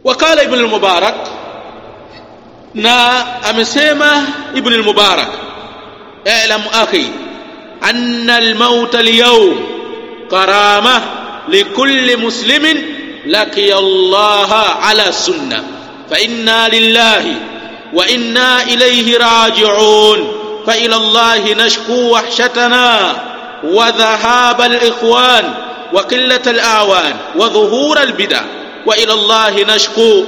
wakala ibn al-mubarak na amesema ibn al-mubarak اعلم اخي ان الموت اليوم كرامه لكل مسلم لقي الله على سنه فانا لله وانا اليه راجعون فالى الله نشكو وحشتنا وذهاب الاخوان وقله الاعوان وظهور البدع والى الله نشكو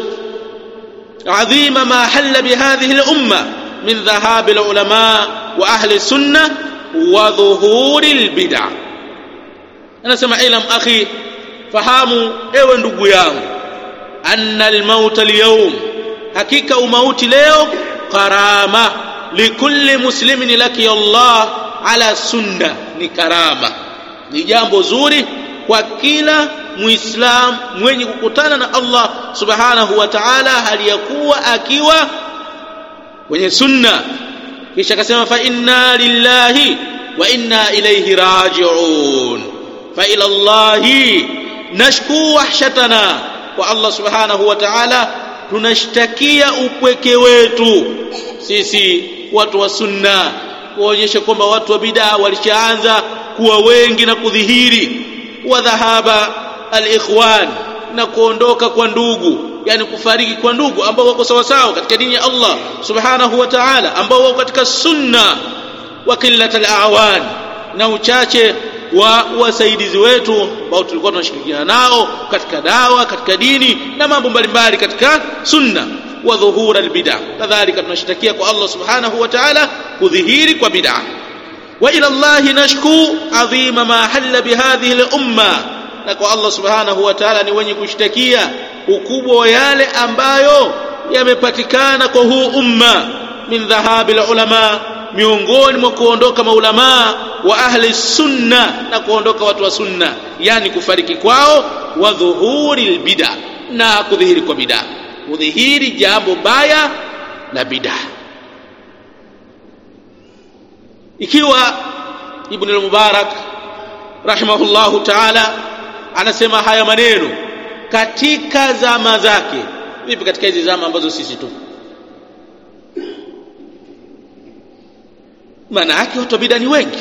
عظيم ما حل بهذه الامه من ذهاب العلماء واهل السنه وظهور البدع anasema ilam akhi fahamu ewe ndugu yangu anna almaut alyawm hakika umauti leo karama likulli muslimin laki Allah ala sunna ni karama ni jambo zuri kwa kila muislam mwenye kukutana na Allah subhanahu wa ta'ala hali ya kuwa akiwa kwenye sunna kisha akasema fa inna lillahi wa inna ilayhi raji'un fa ila Allahi nashku wahshatana kwa Allah subhanahu wa ta'ala tunashtakia upweke wetu sisi watu wa sunna kuonyesha kwamba watu wa bid'a walishaanza kuwa wengi na kudhihiri wa dhahaba al-ikhwan na kuondoka kwa ndugu yani kufariki kwa ndugu ambao wako sawa sawa katika dini ya Allah subhanahu wa ta'ala ambao wako katika sunna wa qillat al-awan na uchache wa wasaidizi wetu ambao tulikuwa tunashirikiana nao katika dawa katika dini na mambo mbalimbali katika sunna wa dhuhura albid'a kadhalika tunashtakia kwa Allah subhanahu wa ta'ala kudhihiri kwa bid'a wa ila Allah nashku adhima ma halla bihadhihi al-umma na kwa Allah subhanahu wa ta'ala ni wenye kushtakia ukubwa wa yale ambayo yamepatikana kwa huu umma min dhahabil ulama miongoni mwa kuondoka maulamaa wa ahli sunna na kuondoka watu wa sunna yani kufariki kwao wa dhuhuri bid'a na kudhihiri kwa bid'a kudhihiri jambo baya la bid'a ikiwa ibn al-mubarak rahimahullahu ta'ala anasema haya maneno katika zama zake vipi katika hizi zama ambazo sisi tupo maana yake watu wa bid'a ni wengi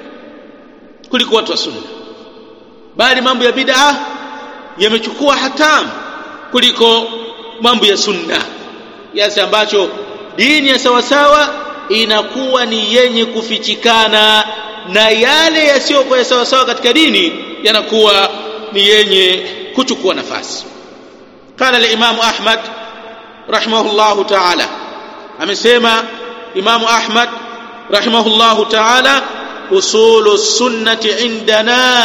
kuliko watu wa sunna bali mambo ya bid'a yamechukua hatamu kuliko mambo ya sunna kiasi ambacho dini ya sawasawa inakuwa ni yenye kufichikana na yale yasiyokuwa ya sawasawa katika dini yanakuwa ni yenye kuchukua nafasi kana limamu ahmad rahimahullahu taala amesema imamu ahmad رحمه الله تعالى أصول السنة عندنا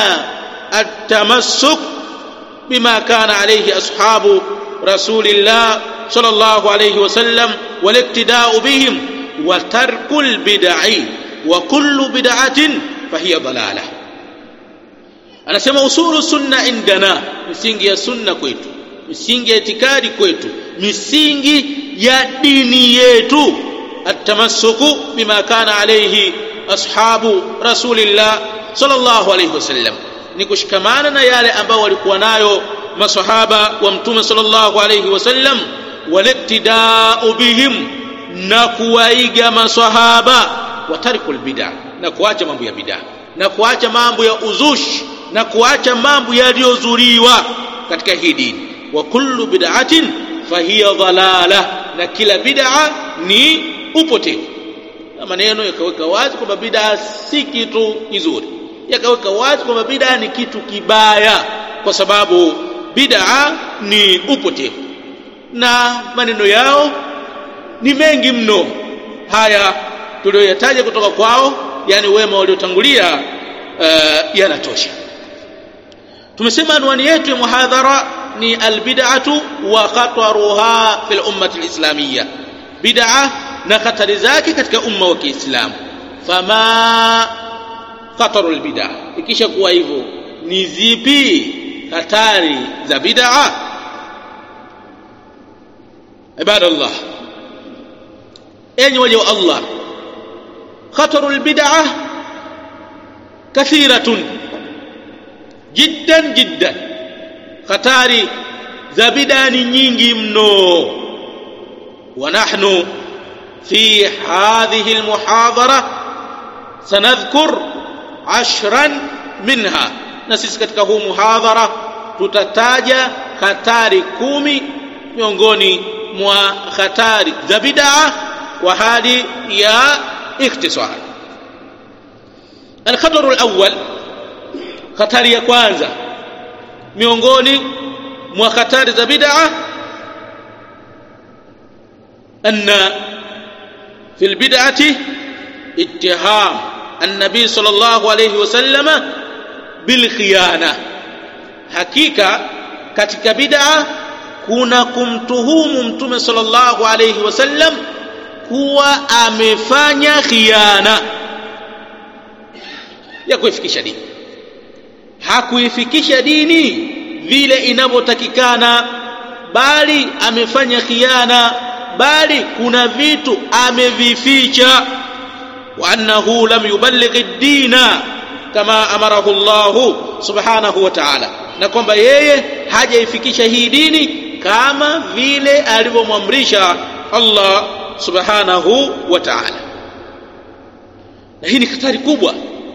التمسك بما كان عليه أصحاب رسول الله صلى الله عليه وسلم والاقتداء بهم وترك البدع وكل بدعة فهي ضلالة أنا سمع أصول السنة عندنا misingi ya sunna kwetu misingi ya itikadi kwetu misingi ya dini yetu التمسك بما كان عليه أصحاب رسول الله صلى الله عليه وسلم nikushikamana na yale ambao walikuwa nayo masahaba wa mtume sallallahu alayhi wasallam waliktidau bihim na kuwaiga masahaba wa tarikul bid'a na kuacha mambo ya bid'a na kuacha mambo ya uzushi na kuacha mambo yaliyozuriwa katika hii dini wa kullu bid'atin fahiya dhalala na kila bid'a ni upotevu na maneno yakaweka wazi kwamba bid'a si kitu kizuri yakaweka wazi kwamba bid'a ni kitu kibaya kwa sababu bid'a ni upotevu na maneno yao ni mengi mno haya tuliyoyataja kutoka kwao yani wema waliotangulia uh, yanatosha tumesema anwani yetu ya muhadhara ni albid'atu wa khataruha fil ummati alislamiyya bid'a na hatari zake katika umma wa Kiislamu fama khatarul bid'a ikisha kuwa hivyo ni zipi hatari za bid'a ibadallah enyi waja wa Allah khatarul bid'a kathiratun jiddan jiddan hatari za bid'a ni nyingi mno wa nahnu fi hadhihi almuhadhara sanadhkur ashran minha na sisi katika huu muhadhara tutataja hatari kumi miongoni mwa hatari za bid'a kwa hali ya ikhtisar الخطر الأول hatari ya kwanza miongoni mwa hatari za bid'a anna fi albid'ati ittiham النبي صلى الله عليه وسلم بالخيانه hakika katika bid'a kuna kumtuhumu mtume sallallahu alayhi wasallam kuwa amefanya khiana ya kuifikisha dini hakuifikisha dini vile inavyotakikana bali amefanya khiana bali kuna vitu amevificha wa annahu lam yuballigh ad-dina kama amarahu Allah subhanahu wa ta'ala na kwamba yeye hajaifikisha hii dini kama vile alivyomwamrisha Allah subhanahu wa ta'ala na hii ni hatari kubwa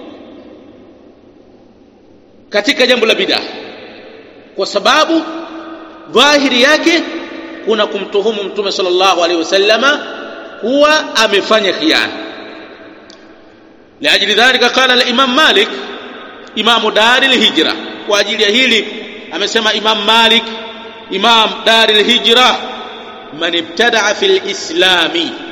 katika jambo la bid'a kwa sababu dhahiri yake kuna kumtuhumu mtume sallallahu alaihi wasallama kuwa amefanya khiana لاجل ذلك قال الامام مالك امام دار الهجره واجل hili amesema imam malik imam dar الهجره من ابتدع في الاسلام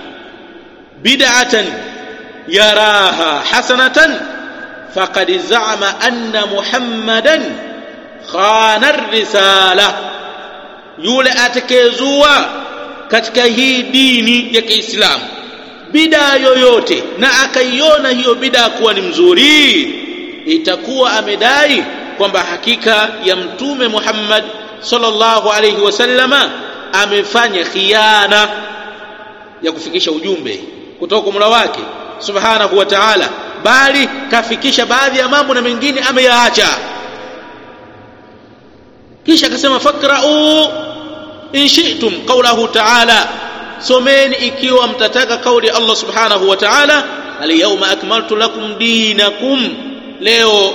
بدعه يراها حسنه فقد زعم ان محمدا خان الرساله yule atekezua katika hii dini ya Kiislamu bidaa yoyote na akaiona hiyo bidaa kuwa ni mzuri itakuwa amedai kwamba hakika ya mtume Muhammad sallallahu alayhi wasallama amefanya khiana ya kufikisha ujumbe kutoka kwa Mola wake subhanahu wa ta'ala bali kafikisha baadhi ya mambo na mengine ameyaacha kisha akasema fakra'u in shi'tum qawlahu ta'ala someni ikiwa mtataka kauli ya Allah subhanahu wa ta'ala alyawma akmaltu lakum dinakum leo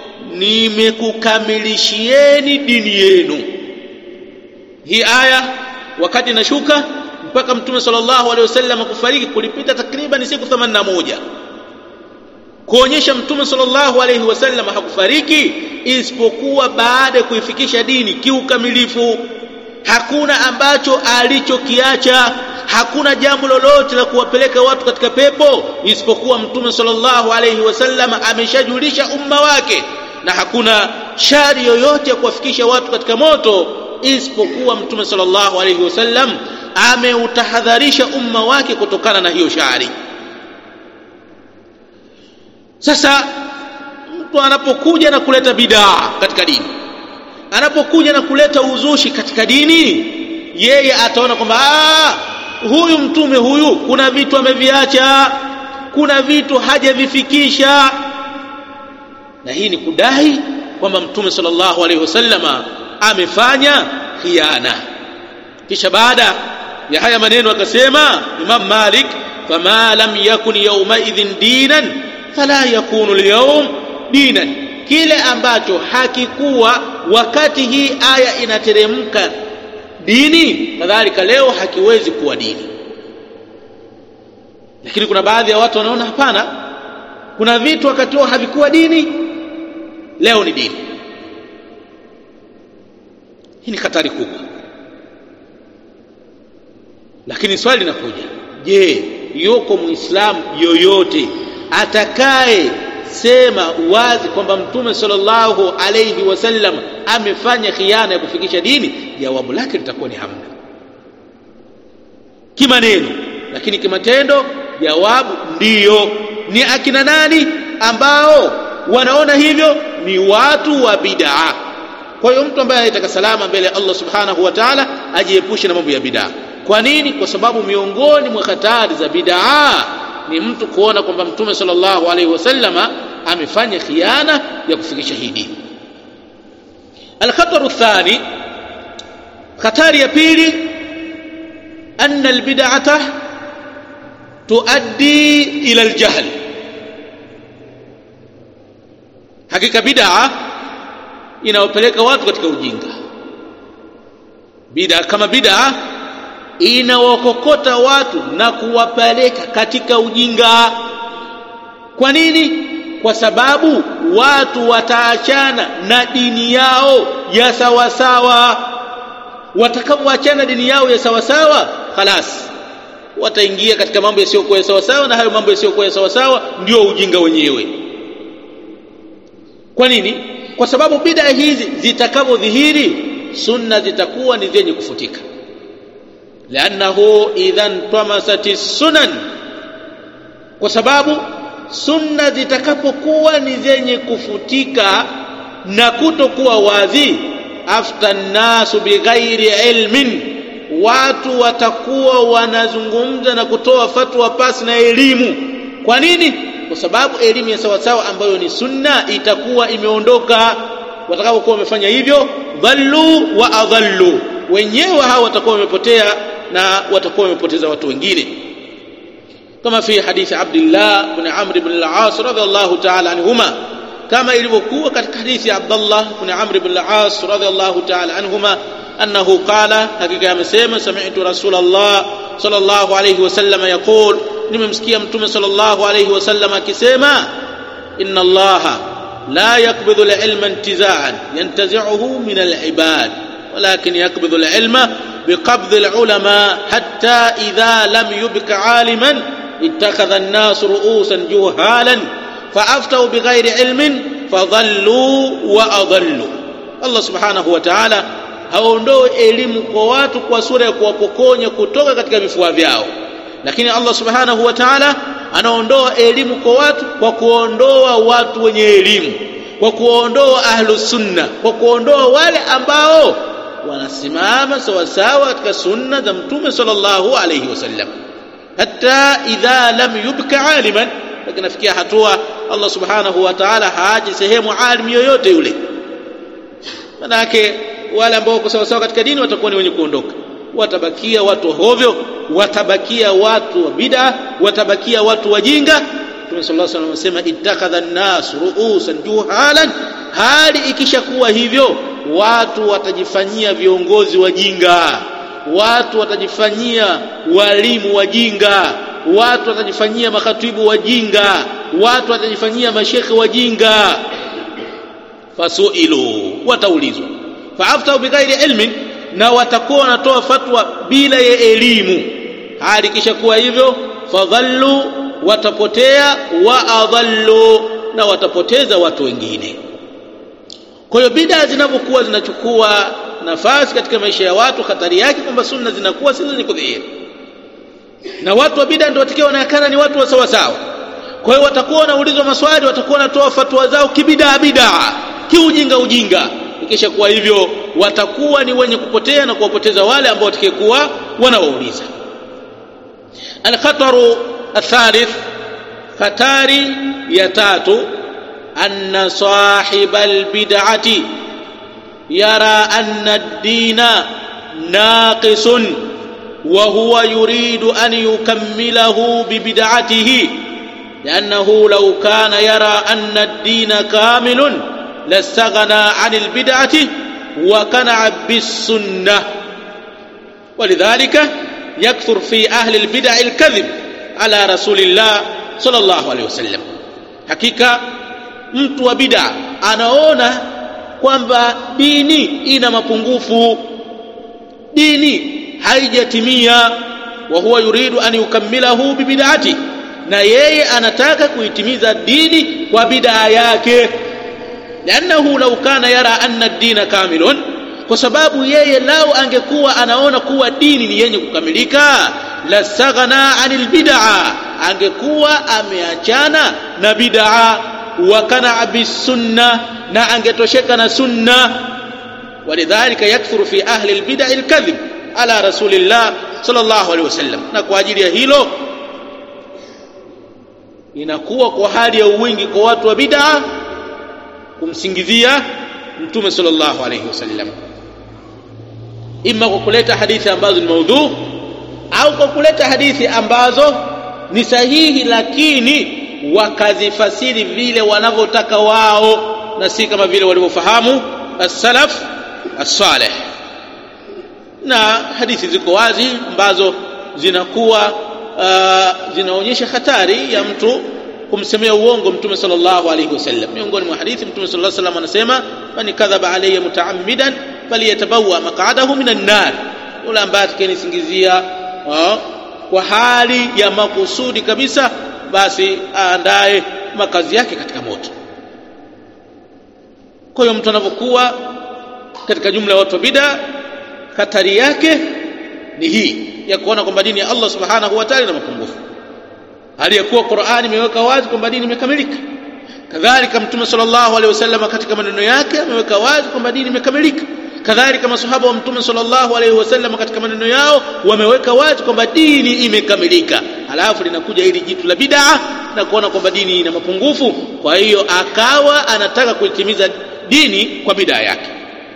nimekukamilishieni dini yenu hii aya wakati inashuka mpaka mtume sallallahu alaihi wasallam kufariki kulipita takriban siku 81 kuonyesha mtume sallallahu alaihi wasallam hakufariki isipokuwa baada ya kuifikisha dini kiukamilifu hakuna ambacho alichokiacha hakuna jambo lolote la kuwapeleka watu katika pepo isipokuwa mtume sallallahu alaihi wasallam ameshajulisha umma wake na hakuna shari yoyote ya kuwafikisha watu katika moto isipokuwa mtume sallallahu alaihi wasallam ameutahadharisha umma wake kutokana na hiyo shari sasa mtu anapokuja na kuleta bidaa katika dini anapokuja na kuleta uzushi katika dini yeye ataona kwamba huyu mtume huyu kuna vitu ameviacha kuna vitu hajavifikisha na hii ni kudai kwamba mtume sallallahu alaihi wasallama amefanya khiana kisha baada ya haya maneno akasema Imam Malik fama lam yakun yawmaidhin dinan fala yakunu alyawm dinan kile ambacho hakikuwa wakati hii aya inateremka dini kadhalika leo hakiwezi kuwa dini lakini kuna baadhi ya watu wanaona hapana kuna vitu wakati huo havikuwa dini leo ni dini hii ni hatari kubwa lakini swali linakuja je yuko muislamu yoyote atakaye sema wazi kwamba mtume sallallahu alayhi wasallam amefanya khiana ya kufikisha dini jawabu lake litakuwa ni hamna kimaneno lakini kimatendo jawabu ndiyo ni akina nani ambao wanaona hivyo ni watu wa bid'a kwa hiyo mtu ambaye anataka salama mbele ya Allah subhanahu wa ta'ala ajiepushe na mambo ya bid'a kwa nini kwa sababu miongoni mwa hatari za bid'a ni mtu kuona kwamba mtume sallallahu alaihi wasallama amefanya khiana ya kufikisha hii dini الخطر الثاني hatari ya pili anna albid'ata tuaddi ila aljahl hakika bid'a inawapeleka watu katika ujinga bid'a kama bid'a inawakokota watu na kuwapeleka katika ujinga kwa nini kwa sababu watu wataachana na dini yao ya sawasawa watakapoachana dini yao ya sawasawa khalas wataingia katika mambo yasiyokuwa ya sawasawa na hayo mambo yasiyokuwa ya sawasawa ndio ujinga wenyewe kwa nini kwa sababu bid'a hizi zitakavyodhihiri sunna zitakuwa ni zenye kufutika liannahu idhan tamasati sunan kwa sababu sunna zitakapokuwa ni zenye kufutika na kutokuwa wazi afta nnasu bighairi ilmin watu watakuwa wanazungumza na kutoa fatwa pasi na elimu kwa nini kwa sababu elimu ya sawasawa ambayo ni sunna itakuwa imeondoka watakapokuwa wamefanya hivyo dhallu wa adhallu wenyewe hawa watakuwa wamepotea na watakuwa wamepoteza watu wengine kama fi hadithi Abdullah ibn Amr ibn al-As radhiyallahu ta'ala anhuma kama ilivyokuwa katika hadithi ya Abdullah ibn Amr ibn al-As radhiyallahu ta'ala anhuma annahu qala hakika amesema sami'tu Rasulullah sallallahu alayhi wasallam yaqul nimemsikia mtume sallallahu alayhi wasallam akisema inna Allah la yaqbidhu al-ilma intiza'an yantazi'uhu min al-ibad ولكن يقبض العلم بقبض العلماء حتى إذا لم يبق عالما اتخذ الناس رؤوسا جهالا فأفتوا بغير علم فضلوا وأضلوا الله سبحانه وتعالى haondoe elimu kwa watu kwa sura ya kuwapokonya kutoka katika vifua vyao lakini Allah subhanahu wa ta'ala anaondoa elimu kwa watu kwa kuondoa watu wenye elimu kwa kuondoa ahlus sunna kwa kuondoa wale ambao wanasimama sawasawa katika sunna za mtume sallallahu alayhi wasallam hatta idha lam yubka aliman lakini nafikia hatua Allah subhanahu wa ta'ala haaji sehemu alim yoyote yule manake wale ambao wako sawasawa katika dini watakuwa ni wenye kuondoka watabakia watu hovyo watabakia watu wa bid'a watabakia watu wajinga Mtume sallallahu alaihi wasallam anasema ittakhadha an-nas ru'usan juhalan hali ikishakuwa hivyo watu watajifanyia viongozi wajinga watu watajifanyia walimu wajinga watu watajifanyia makhatibu wajinga watu watajifanyia mashekhe wajinga fasuilu wataulizwa faaftau bighairi ilmin na watakuwa wanatoa fatwa bila ya elimu hali kisha kuwa hivyo fadhallu watapotea wa adhallu na watapoteza watu wengine kwa hiyo bidaa zinapokuwa zinachukua nafasi katika maisha ya watu hatari yake kwamba sunna zinakuwa si zenye kudhihiri na watu wa bidaa ndio watakiwa wanaonekana ni watu wa sawa sawa kwa hiyo watakuwa wanaulizwa maswali watakuwa wanatoa fatwa zao kibidaa bidaa kiujinga ujinga ikisha kuwa hivyo watakuwa ni wenye kupotea na kuwapoteza wale ambao watakayekuwa wanawauliza alkhataru athalith hatari ya tatu anna sahiba albid'ati yara anna ad-dina naqisun wa huwa yuridu an yukammilahu bibid'atihi لأنه لو كان يرى أن الدين كامل لاستغنى عن البدعة وقنع بالسنة ولذلك يكثر في أهل البدع الكذب على رسول الله صلى الله عليه وسلم حقيقة mtu wa bid'a anaona kwamba dini ina mapungufu dini haijatimia wa huwa yuridu an yukammilahu bibid'ati na yeye anataka kuitimiza dini kwa bid'a yake لأنه لو كان يرى أن الدين كامل kwa sababu yeye lao angekuwa anaona kuwa dini ni yenye kukamilika la saghana anil bid'a angekuwa ameachana na bid'a wa kana bisunna na angetosheka na sunna walidhalika yakthuru fi ahli albid'a alkadhib ala rasulillah sallallahu alaihi wasallam na kwa ajili ya hilo inakuwa kwa hali ya uwingi kwa watu wa bid'a kumsingizia mtume sallallahu alayhi wasallam ima kwa kuleta hadithi ambazo ni maudhu au kwa kuleta hadithi ambazo ni sahihi lakini wakazifasiri vile wanavyotaka wao na si kama vile walivyofahamu as-salaf as-salih na hadithi ziko wazi ambazo zinakuwa uh, zinaonyesha hatari ya mtu kumsemea uongo mtume sallallahu alayhi wasallam miongoni mwa hadithi mtume sallallahu alayhi wasallam anasema man kadhaba alayya mutaammidan falyatabawa maq'adahu minan nar yule ambaye atakayenisingizia kwa hali ya makusudi kabisa basi aandae makazi yake katika moto kwa hiyo mtu anapokuwa katika jumla ya watu wa bid'a hatari yake ni hii ya kuona kwamba dini ya Allah subhanahu wa ta'ala ina mapungufu hali ya kuwa Qur'ani imeweka wazi kwamba dini imekamilika kadhalika mtume sallallahu alaihi wasallam katika maneno yake ameweka wazi kwamba dini imekamilika kadhalika masahaba wa mtume sallallahu alaihi wasallam katika maneno yao wameweka wazi kwamba dini imekamilika halafu linakuja hili jitu la bid'a na kuona kwamba dini ina mapungufu kwa hiyo akawa anataka kuitimiza dini kwa bid'a yake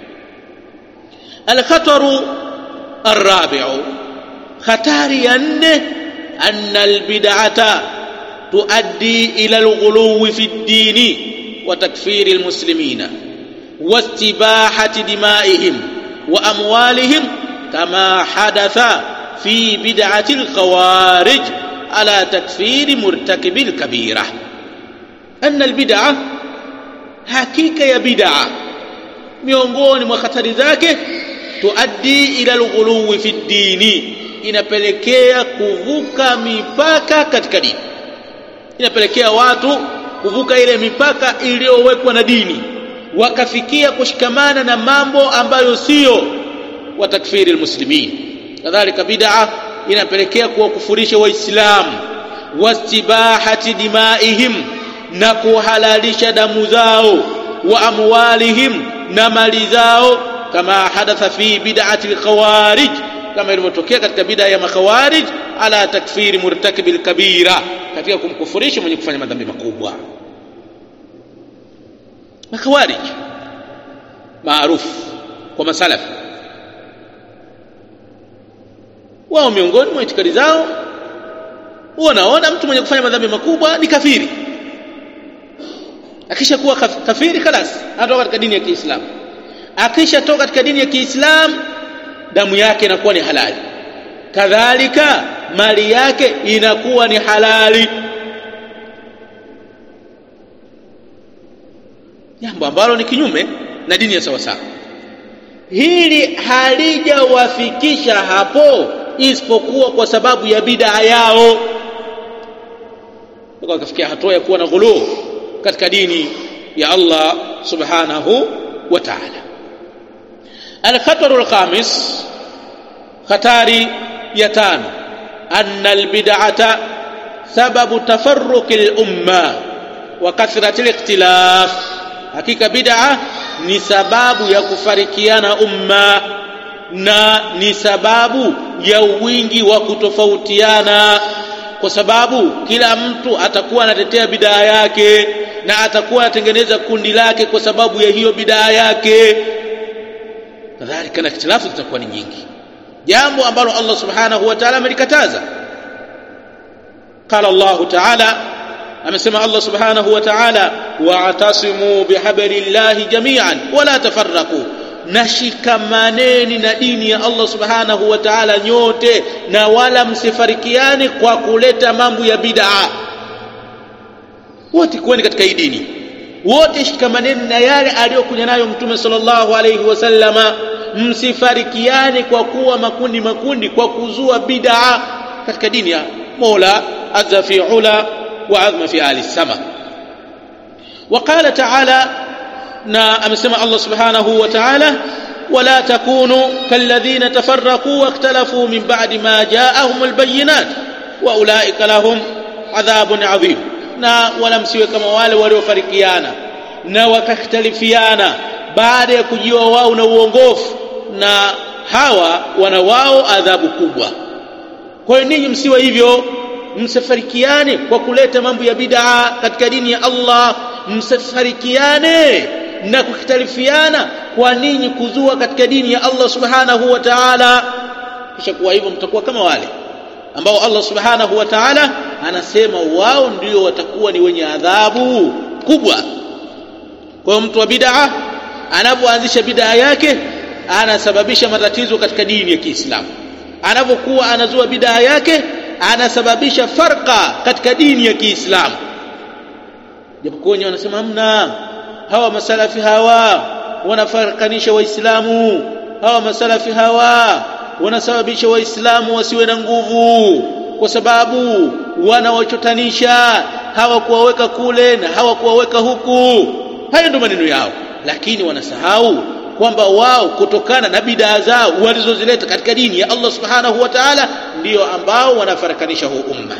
الخطر الرابع خطر ين أن البدعة تؤدي إلى الغلو في الدين وتكفير المسلمين واستباحة دمائهم وأموالهم كما حدث في بدعة الخوارج على تكفير مرتكب الكبيرة أن البدعة حقيقة يا بدعة miongoni mwa hatari zake tuaddi ila alghuluwi fi dini inapelekea kuvuka mipaka katika dini inapelekea watu kuvuka ile mipaka iliyowekwa na dini wakafikia kushikamana na mambo ambayo sio wa takfiri almuslimin kadhalika bid'a inapelekea kuwakufurisha waislamu wastibahati dimaihim na kuhalalisha damu zao wa amwalihim na mali zao kama hadatha fi bid'ati alkhawarij kama ilivyotokea katika bid'a ya makhawarij ala takfiri murtakibi alkabira katika kumkufurisha mwenye kufanya madhambi makubwa makhawarij maarufu kwa masalafi wao miongoni mwa itikadi zao wanaona mtu mwenye kufanya madhambi makubwa ni kafiri akishakuwa kafiri khalas anatoka katika dini ya Kiislamu akishatoka katika dini ya Kiislamu damu yake inakuwa ni halali kadhalika mali yake inakuwa ni halali jambo ambalo ni kinyume na dini ya sawasawa hili halijawafikisha hapo isipokuwa kwa sababu ya bid'a yao wakafikia hatua ya kuwa na ghuluu katika dini ya Allah subhanahu wa ta'ala الخطر الخامس خطاري يتان أن البدعة سبب تفرق الأمة وكثرة الاختلاف hakika bid'a ni sababu ya kufarikiana umma na ni sababu ya wingi wa kutofautiana kwa sababu kila mtu atakuwa anatetea bid'a yake na atakuwa anatengeneza kundi lake kwa sababu ya hiyo bid'a yake kadhalika na ikhtilafu zitakuwa ni nyingi jambo ambalo Allah subhanahu wa ta'ala amelikataza qala Allah ta'ala amesema Allah subhanahu wa ta'ala wa'tasimu bihablillahi jami'an wala tafarraqu nashikamaneni na dini ya Allah subhanahu wa ta'ala nyote na wala msifarikiane kwa kuleta mambo ya bid'a wote kuweni katika hii dini wote shikamaneni na yale aliyokuja nayo mtume sallallahu alayhi wasallama msifarikiane kwa kuwa makundi makundi kwa kuzua bid'a katika dini ya Mola azza fi ula wa azma fi ali sama وقال تعالى na amesema Allah subhanahu wa ta'ala ولا تكونوا كالذين تفرقوا واختلفوا من بعد ما جاءهم البينات واولئك لهم عذاب عظيم na wala msiwe kama wale waliofarikiana na wakakhtalifiana baada ya kujiwa wao na uongofu na hawa wana wao adhabu kubwa kwa hiyo ninyi msiwe hivyo msifarikiane kwa kuleta mambo ya bid'a katika dini ya Allah msifarikiane na kukitalifiana kwa ninyi kuzua katika dini ya Allah subhanahu wa ta'ala kisha kuwa hivyo mtakuwa kama wale ambao Allah subhanahu wa ta'ala anasema wao ndio watakuwa ni wenye adhabu kubwa kwa mtu wa bid'a anapoanzisha bid'a yake anasababisha matatizo katika dini ya Kiislamu anapokuwa anazua bid'a yake anasababisha farqa katika dini ya Kiislamu japokuwa wenyewe wanasema hamna hawa masalafi hawa wanafarakanisha waislamu hawa masalafi hawa wanasababisha waislamu wasiwe na nguvu kwa sababu wanawachotanisha hawakuwaweka kule na hawakuwaweka huku hayo ndio maneno yao lakini wanasahau kwamba wao kutokana na bidaa zao walizozileta katika dini ya Allah subhanahu wa ta'ala ndio ambao wanafarakanisha huu umma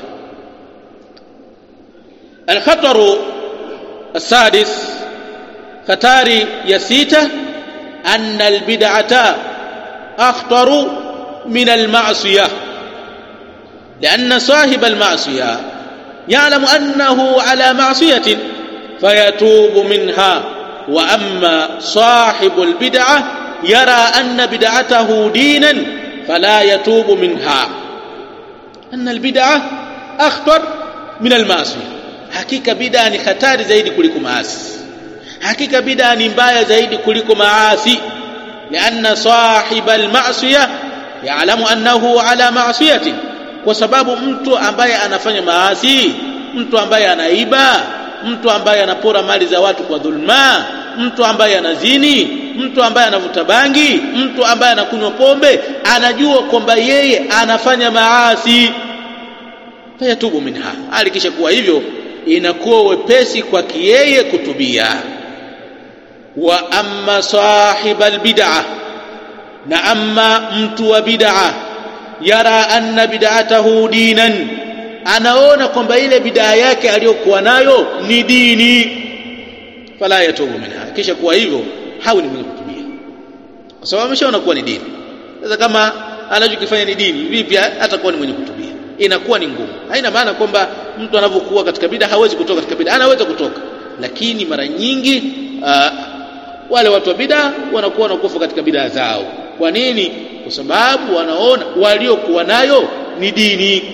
الخطر السادس خطاري يسيته أن البدعة أخطر من المعصية لأن صاحب المعصية يعلم أنه على معصية فيتوب منها وأما صاحب البدعة يرى أن بدعته دينا فلا يتوب منها أن البدعة أخطر من المعصية hakika bid'a ni hatari zaidi kuliko maasi hakika bid'a ni mbaya zaidi kuliko maasi lianna sahiba almasiya ya'lamu annahu ala ma'siyati kwa sababu mtu ambaye anafanya maasi mtu ambaye anaiba mtu ambaye anapora mali za watu kwa dhulma mtu ambaye anazini mtu ambaye anavuta bangi mtu ambaye anakunywa pombe anajua kwamba yeye anafanya maasi fayatubu minha alikisha kuwa hivyo inakuwa wepesi kwake yeye kutubia wa amma sahiba albid'a na amma mtu wa bid'a yara anna bid'atahu dinan anaona kwamba ile bid'a yake aliyokuwa nayo ni dini fala yatubu minha kisha kuwa hivyo hawi ni mwenye kutubia kwa sababu ameshaona kuwa ni dini sasa kama anachokifanya ni dini vipi atakuwa ni mwenye kutubia inakuwa ni ngumu haina maana kwamba mtu anavyokuwa katika bid'a hawezi kutoka katika bid'a anaweza kutoka lakini mara nyingi uh, wale watu wa bid'a wanakuwa wanakufa katika bid'a zao kwa nini kwa sababu wanaona waliokuwa nayo ni dini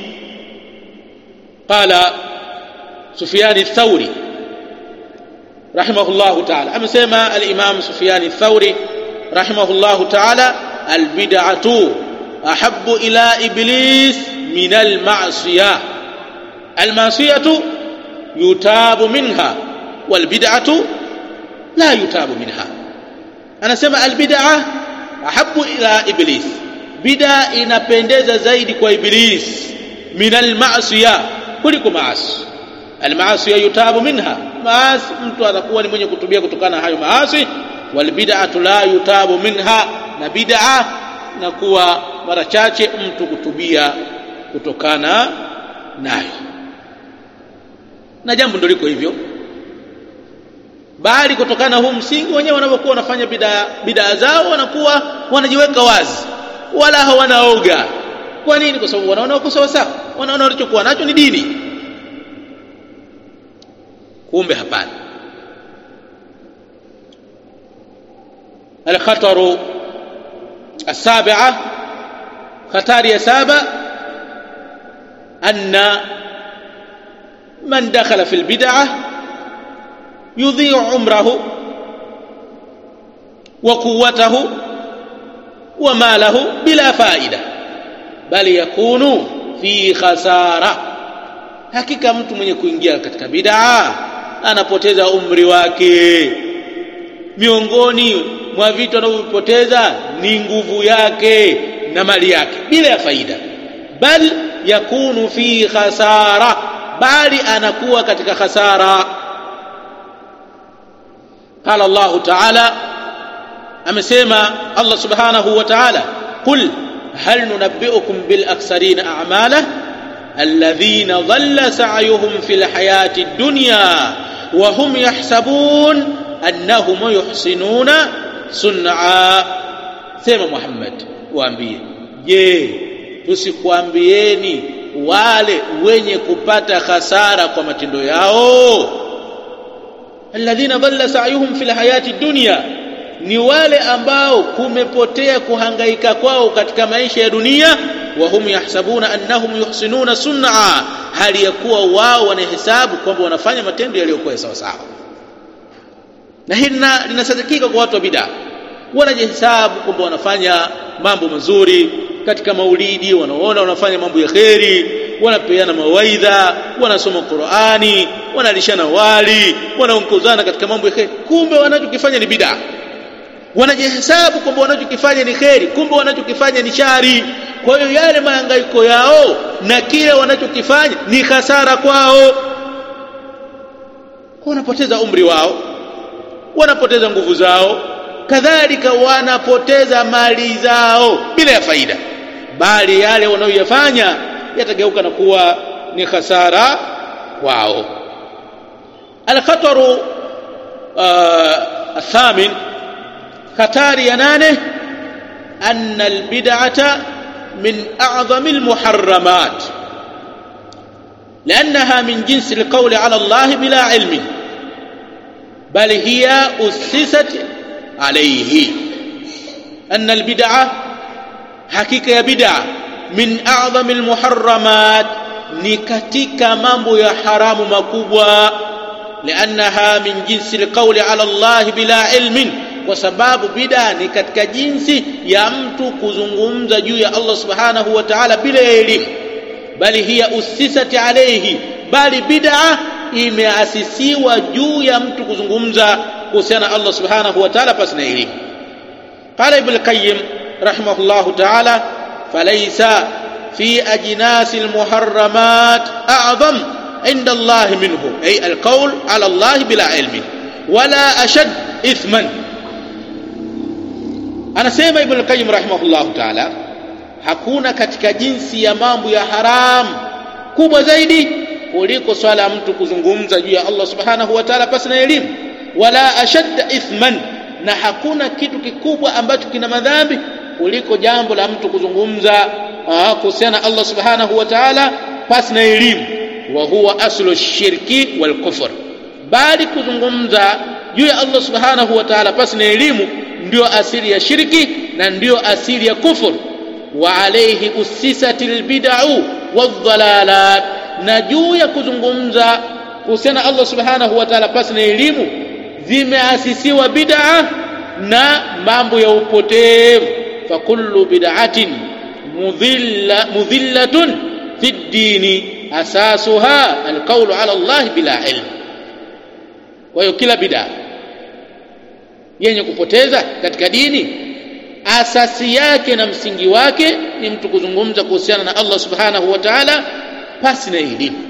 qala Sufyan ath-Thawri rahimahullahu ta'ala amesema al-Imam Sufyan ath-Thawri rahimahullahu ta'ala al-bid'atu ahabbu ila iblis من المعصية المعصية يتاب منها والبدعة لا يتاب منها أنا سمع البدعة أحب إلى إبليس بدعة inapendeza zaidi kwa iblis min almasiya kuliko maasi almaasiya yutabu minha maasi mtu atakuwa ni mwenye kutubia kutokana na hayo maasi walbid'atu la yutabu minha na bid'a na kuwa mara chache mtu kutubia kutokana nayo na jambo ndio liko hivyo bali kutokana na huu msingi wenyewe wanapokuwa wanafanya bidaa bidaa zao wanakuwa wanajiweka wazi wala hawanaoga kwa nini kwa sababu wanaona wako sawa sawa wanaona walichokuwa nacho ni dini kumbe hapana الخطر السابعة خطر يا سابع أن من دخل في البدعة يضيع عمره وقوته وماله بلا فائدة بل يكون في خسارة hakika mtu mwenye kuingia katika bid'a anapoteza umri wake miongoni mwa vitu anavyopoteza ni nguvu yake na mali yake bila ya faida bal yakunu fi khasara bali anakuwa katika khasara qala Allah ta'ala amesema Allah subhanahu wa ta'ala qul hal nunabbi'ukum bil aksarina a'mala alladhina dhalla sa'yuhum fil hayati dunya wa hum yahsabun annahum yuhsinuna sun'a sema Muhammad waambie je tusikwambieni wale wenye kupata hasara kwa matendo yao alladhina dhalla sa'yuhum fil hayati dunya ni wale ambao kumepotea kuhangaika kwao katika maisha ya dunia wa hum yahsabuna annahum yuhsinuna sun'a hali ya kuwa wao wanahesabu kwamba wanafanya matendo yaliyokuwa sawa sawa na hili linasadikika kwa watu wa bid'a wanajihesabu kwamba wanafanya mambo mazuri katika maulidi wanaona wanafanya mambo ya kheri wanapeana mawaidha wanasoma Qur'ani wanalishana wali wanaongozana katika mambo ya kheri kumbe wanachokifanya ni bid'a wanajihesabu kwamba wanachokifanya ni kheri kumbe wanachokifanya ni shari kwa hiyo yale mahangaiko yao na kile wanachokifanya ni hasara kwao wanapoteza umri wao wanapoteza nguvu zao kadhalika wanapoteza mali zao bila ya faida bali yale wanayoyafanya yatageuka na kuwa ni hasara kwao alkhataru athamin hatari ya nane anna albid'ata min a'zami almuharramat لأنها من جنس القول على الله بلا علم بل هي أسست عليه أن البدعة حقيقة يا بدعة من أعظم المحرمات نكتك مambo يا حرام مكubwa لأنها من جنس القول على الله بلا علم kwa sababu bid'a ni katika jinsi ya mtu kuzungumza juu ya Allah subhanahu wa ta'ala bila elimu bali hiya usisati alayhi bali bid'a imeasisiwa juu ya mtu kuzungumza kuhusiana na Allah subhanahu wa ta'ala pasi na elimu qala ibn qayyim rahimahullah ta'ala falaysa fi ajnas almuharramat a'zam عند الله منه أي القول على الله بلا علم ولا أشد إثما anasema ibn qayyim rahimahullah ta'ala hakuna katika jinsi ya mambo ya haram kubwa zaidi kuliko swala ya mtu kuzungumza juu ya Allah subhanahu wa ta'ala pasi na elimu wala ashadda ithman na hakuna kitu kikubwa ambacho kina madhambi kuliko jambo la mtu kuzungumza kuhusiana na Allah subhanahu wa ta'ala pasi na elimu wa huwa aslu shirki wal kufr bali kuzungumza juu ya Allah subhanahu wa ta'ala pasi na elimu ndio asili ya shirki na ndio asili ya kufur wa alayhi usisat albid'u wadhalalat na juu ya kuzungumza kuhusiana Allah subhanahu wa ta'ala pasi na elimu zimeasisiwa bid'a na mambo ya upotevu fa kullu bid'atin mudhilla mudhillatun fi dini asasuha alqawlu ala Allah bila ilm kwa hiyo kila bid'a yenye kupoteza katika dini asasi yake na msingi wake ni mtu kuzungumza kuhusiana na Allah subhanahu wa ta'ala pasi na elimu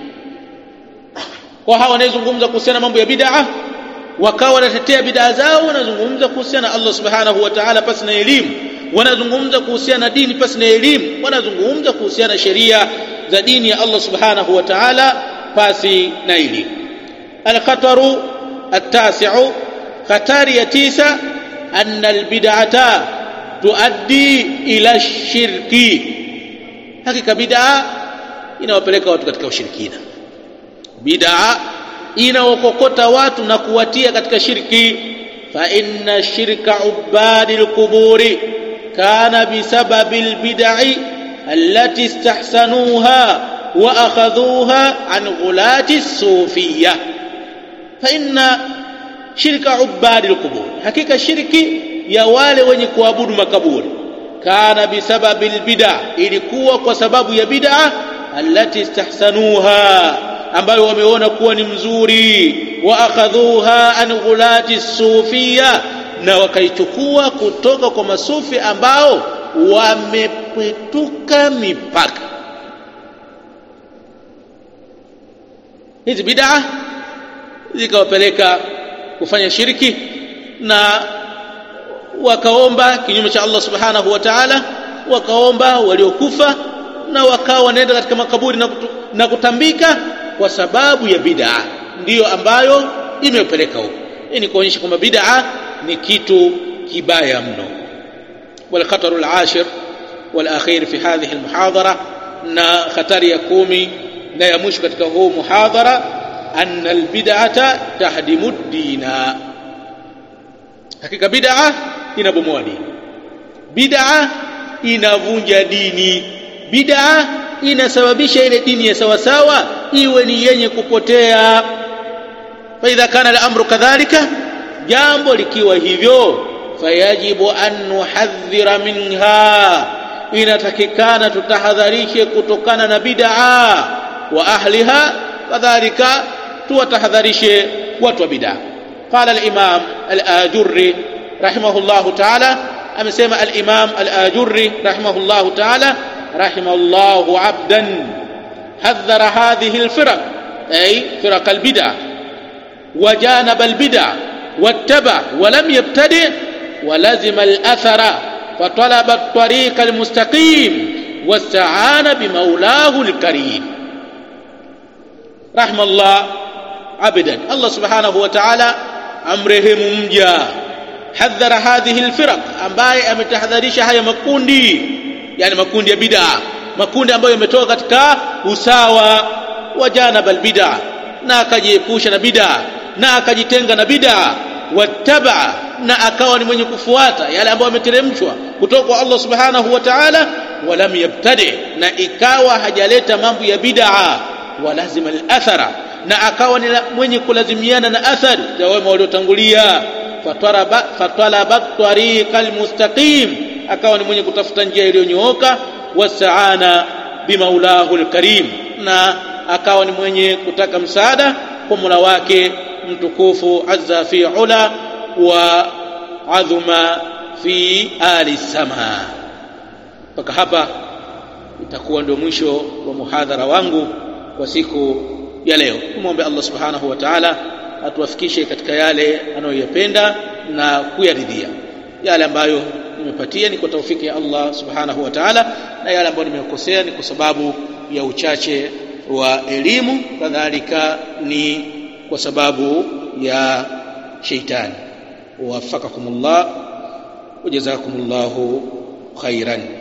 kwa hawa wanayezungumza kuhusiana mambo ya bid'a wakawa wanatetea bid'a zao wanazungumza kuhusiana na Allah subhanahu wa ta'ala pasi na elimu wanazungumza kuhusiana na dini pasi na elimu wanazungumza kuhusiana na sheria za dini ya Allah subhanahu wa ta'ala pasi na elimu al-khataru at-tasi'u khatari ya tisa anna albid'ata tuaddi ila shirki hakika bid'a inawapeleka watu katika ushirikina bid'a inawakokota watu na kuwatia katika shirki fa inna shirka ubadi alquburi kana bisababi albid'i allati istahsanuha wa akhadhuha an ghulati as-sufiyyah fa inna shirka ubadi alqubur hakika shirki ya wale wenye kuabudu makaburi kana bisababi albid'a ilikuwa kwa sababu ya bid'a allati istahsanuha ambayo wameona kuwa ni mzuri wa akhadhuha an ghulati sufia na wakaichukua kutoka kwa masufi ambao wamepituka mipaka hizi bid'a zikawapeleka kufanya shirki na wakaomba kinyume cha Allah subhanahu wa ta'ala wakaomba waliokufa na wakawa wanaenda katika makaburi na, kutu, na kutambika kwa sababu ya bid'a ndiyo ambayo imepeleka huko hii ni kuonyesha kwamba bid'a ni kitu kibaya mno والخطر العاشر والأخير في هذه المحاضرة na khatari ya kumi na ya mwisho katika huu muhadhara anna albid'ata tahdimu dina hakika bid'a inabomoa dini bid'a inavunja dini bid'a inasababisha ile dini ya sawa sawa iwe ni yenye kupotea fa idha kana al-amru kadhalika jambo likiwa hivyo fayajibu an nuhadhira minha inatakikana tutahadharishe kutokana na bid'a wa ahliha kadhalika tuwatahadharishe watu wa bid'a qala al-imam al-ajurri rahimahullah ta'ala amesema al-imam al-ajurri rahimahullah ta'ala rahimallahu 'abdan hadhara hadhihi al-firaq ay firaq al-bid'a وجانب البدع واتبع ولم يبتدع ولزم الأثر فطلب الطريق المستقيم واستعان بمولاه الكريم رحم الله عبدا الله سبحانه وتعالى أمرهم مجا حذر هذه الفرق ambaye ametahadharisha haya makundi yani makundi ya bid'a makundi ambayo yametoka katika usawa wa janaba albid'a na akajiepusha na bid'a na akajitenga na bid'a wattaba na akawa ni mwenye kufuata yale ambayo yameteremshwa kutoka kwa Allah subhanahu wa ta'ala walam yabtadi na ikawa hajaleta mambo ya bid'a walazima al-athara na akawa ni mwenye kulazimiana na athari ya wema waliotangulia fataraba fatalaba tariqal mustaqim akawa ni mwenye kutafuta njia iliyonyooka wasaana bimaulahu al-karim na akawa ni mwenye kutaka msaada kwa Mola wake mtukufu azza fi ula wa adhuma fi ali sama mpaka hapa itakuwa ndio mwisho wa muhadhara wangu kwa siku ya leo tumwombe Allah subhanahu wa ta'ala atuwafikishe katika yale anayoyapenda na kuyaridhia yale ambayo nimepatia ni kwa taufiki ya Allah subhanahu wa ta'ala na yale ambayo nimekosea ni kwa sababu ya uchache wa elimu kadhalika ni kwa sababu ya sheitani wafakakumullah wajazakumullahu khairan